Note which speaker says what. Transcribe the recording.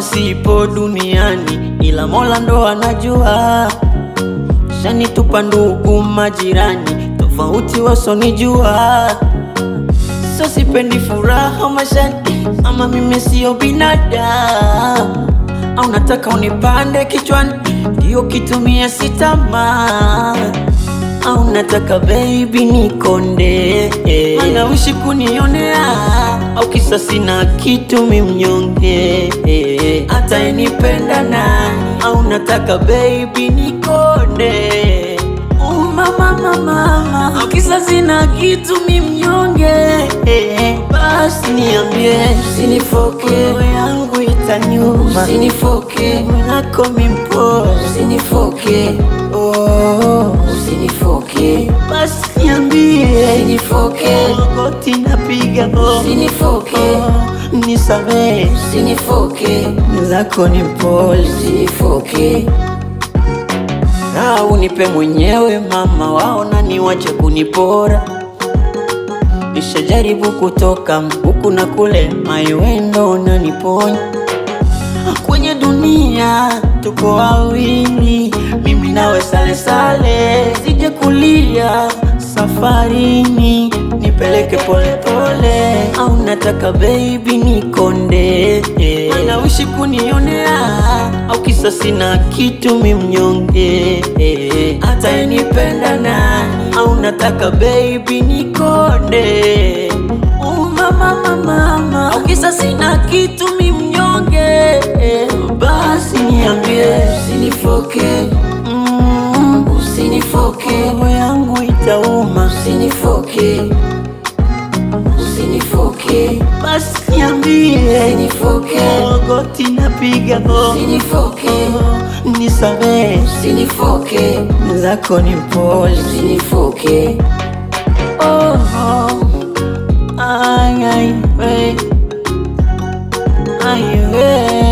Speaker 1: sipo duniani, ila Mola ndo anajua. Shanitupa ndugu majirani, tofauti wasonijua. So sipendi furaha mashani, ama mimi sio binadamu. Au nataka unipande kichwani, ndio kitumia sitamaa au nataka baby nikonde, anawishi kunionea au kisa sina kitu mi mnyonge, hata inipenda nani? Au nataka baby nikonde, oh mama mama mama, au kisa sina kitu mi mnyonge, basi niambie, usinifoke roho yangu itanyuma, usinifoke mwako mimpo, usinifoke oh, usinifoke basi niambie, usinifoke goti napiga oh, usinifoke oh, nisamehe, usinifoke zako ni mpole, usinifoke au nipe mwenyewe mama, waona niwache kunipora. Nishajaribu kutoka huku na kule, maiwendo unaniponya kwenye dunia tuko wawili, mimi nawe sale sale, sije kulia safarini, nipeleke pole pole, au nataka baby nikonde, anawishi kunionea au kisa sina kitu mi mnyonge, hata inipenda nani? Au nataka baby nikonde, oh mama mama mama, au kisa sina kitu mi mnyonge, basi niambie, usinifoke mm, usinifoke, roho yangu itauma, usinifoke usinifoke, basi niambie, usinifoke, goti napiga oh, usinifoke, nisamehe, usinifoke, zako ni mpole, usinifoke, oh, oh. Ay, ay, we. Ay, we.